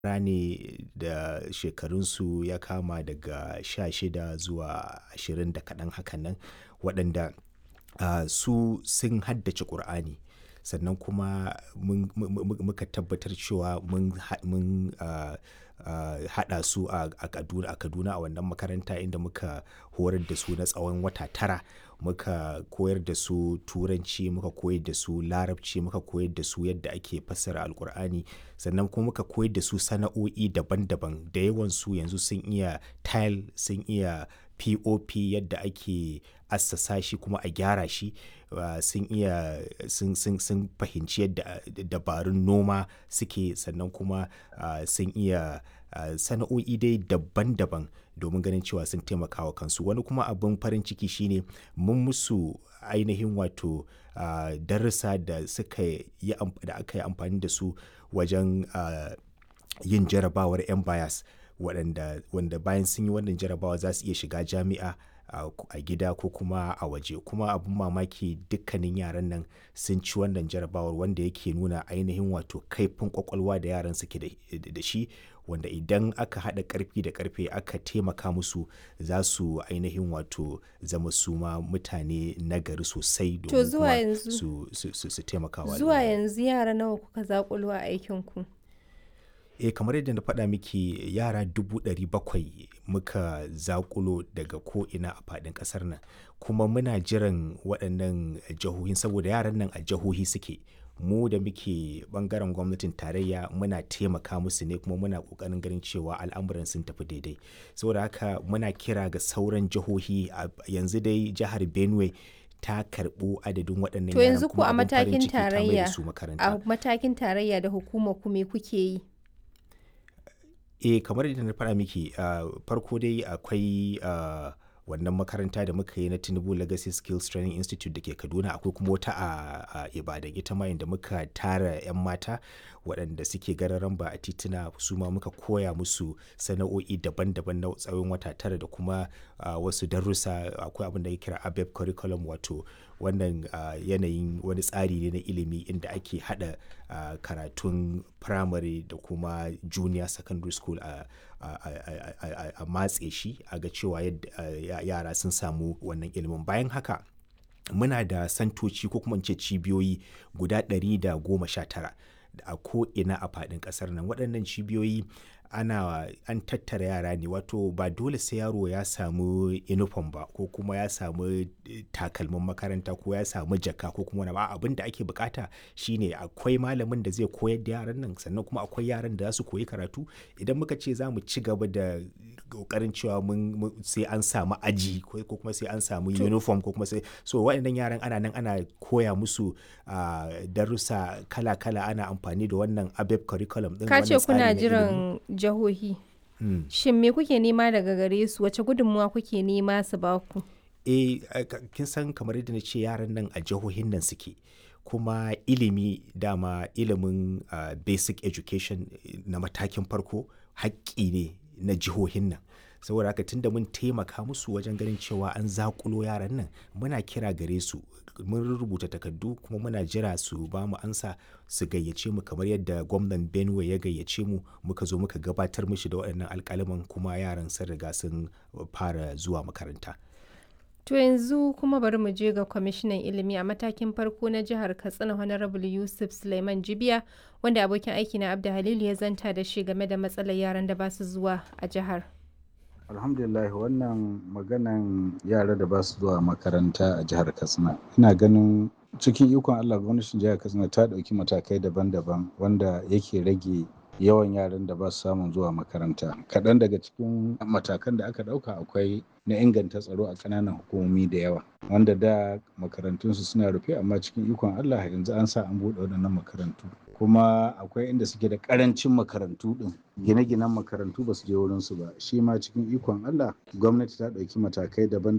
yara ne da shekarunsu ya kama daga sha shida zuwa ashirin da kaɗan hakan nan waɗanda ah, su sun haddace Kur'ani. Sannan kuma mun muka tabbatar cewa mun ha mun ah, ah, haɗa su a a Kaduna a Kaduna a wannan makaranta inda muka horar da su na tsawon wata tara. Muka koyar da su Turanci, muka koyar da su Larabci, muka koyar da su yadda ake fassara Alkur'ani. Sannan kuma muka koyar da su sana'o'i daban daban. Da yawansu yanzu sun iya tile, sun iya POP yadda ake assasa shi kuma a gyara shi. Ah, sun iya sun sun sun fahimci yadda dabarun noma suke sannan kuma ah, sun iya ah, sana'o'i dai daban daban domin ganin cewa sun taimakawa kansu. Wani kuma abin farin ciki shine mun musu ainihin wato ah, darussa da suka yi am da aka yi amfani da su wajen ah, yin jarabawar MBAYAS waɗanda wanda bayan sun yi wannan jarabawa za su iya shiga jami'a a a gida ko kuma a waje. Kuma abin mamaki dukkanin yaran nan sun ci wannan jarabawar wanda yake nuna ainihin wato kaifin ƙwaƙwalwa da yaran suke da da shi. Wanda idan aka haɗa ƙarfi da ƙarfe aka taimaka musu za su ainihin wato zama su ma mutane nagari sosai To domin zuwa kuma yanzu, su su su su taimakawa zuwa al'umma. yanzu yara nawa kuka zaƙulo a aikinku? Eh kamar yadda na faɗa miki yara dubu ɗari bakwai muka zaƙulo daga ko'ina a faɗin ƙasar nan. Kuma muna jiran waɗannan jihohin saboda yaran nan a jihohi suke. Mu da muke ɓangaren gwamnatin tarayya muna taimaka musu ne kuma muna ƙoƙarin ganin cewa al'amuran sun tafi daidai. Saboda haka muna kira ga sauran jihohi a yanzu dai jihar Benue ta karɓo adadin waɗannan To yaran yanzu ku kuma a abin farin matakin ciki ta mai da tarayya, su makaranta. a matakin tarayya da hukumar ku me kuke yi? Eh kamar yadda na faɗa miki, ah, farko dai akwai ah, wannan makaranta da muka yi na Tinubu Legacy Skills Training Institute da ke Kaduna. Akwai kuma wata a a Ibadan ita ma inda muka tara 'yan mata waɗanda suke gararan ba a tituna su ma muka koya musu sana'o'i daban daban na tsawon wata tara da kuma ah, wasu darussa. Akwai abin da ake kira ABEP curriculum wato wannan ah, yanayin wani tsari ne na ilimi inda ake haɗa ah, karatun firamare da kuma junior secondary school a a a a a a matse shi a ga cewa yadda yara sun samu wannan ilimin. Bayan haka muna da santoci ko kuma in ce cibiyoyi guda ɗari da goma sha tara a ko'ina a faɗin ƙasar nan. Waɗannan cibiyoyi ana an tattara yara ne wato ba dole sai yaro ya samu uniform ba ko kuma ya samu takalmin makaranta ko ya samu jaka ko kuma wani abu. A'a abin da ake buƙata shine akwai malamin da zai koyar da yaran nan sannan kuma akwai yaran da za su koyi karatu. Idan muka ce za mu ci gaba da ƙoƙarin cewa mun mun sai an samu aji ko kuma sai an samu To uniform ko kuma sai so waɗannan yaran ana nan ana koya musu ah, darussa kala kala ana amfani da wannan ABEP curriculum ɗin ka ce wannan tsari kuna na ilimi. jiran jihohi. Mm. Shin me kuke nema daga gare su? Wace gudunmawa kuke nema su ba ku? Eh, a- ka- kin san kamar yadda na ce yaran nan a jihohin nan suke. Kuma ilimi dama ilimin ah, basic education eh, na matakin farko haƙƙi ne na jihohin nan. Saboda haka tunda mun taimaka musu wajen ganin cewa an zaƙulo yaran nan muna kira gare su mun rubuta takardu kuma muna jira su ba mu ansa su gayyace mu kamar yadda gwamnan Benue ya gayyace mu muka zo muka gabatar mishi da waɗannan alƙaluman kuma yaran sun riga sun fara zuwa makaranta. To yanzu kuma bari mu je ga kwamishinan ilimi a matakin farko na jihar Katsina Honorable Yusuf Suleiman Jibiya wanda abokin aiki na Abda Halilu ya zanta da shi game da matsalar yaran da ba su zuwa a jihar. alhamdulillah wannan maganan yara da ba su zuwa makaranta a jihar katsina ina ganin cikin ikon allah gwamnatin jihar katsina ta ɗauki matakai daban-daban wanda yake rage yawan yaran da ba su samun zuwa makaranta kaɗan daga cikin matakan da aka ɗauka akwai na inganta tsaro a ƙananan hukumomi da yawa wanda da makarantunsu suna rufe amma cikin ikon allah yanzu an sa an buɗe waɗannan makarantu kuma akwai inda suke da ƙarancin makarantu ɗin gine-ginen makarantu ba su je wurinsu ba shi ma cikin ikon allah gwamnati ta ɗauki matakai daban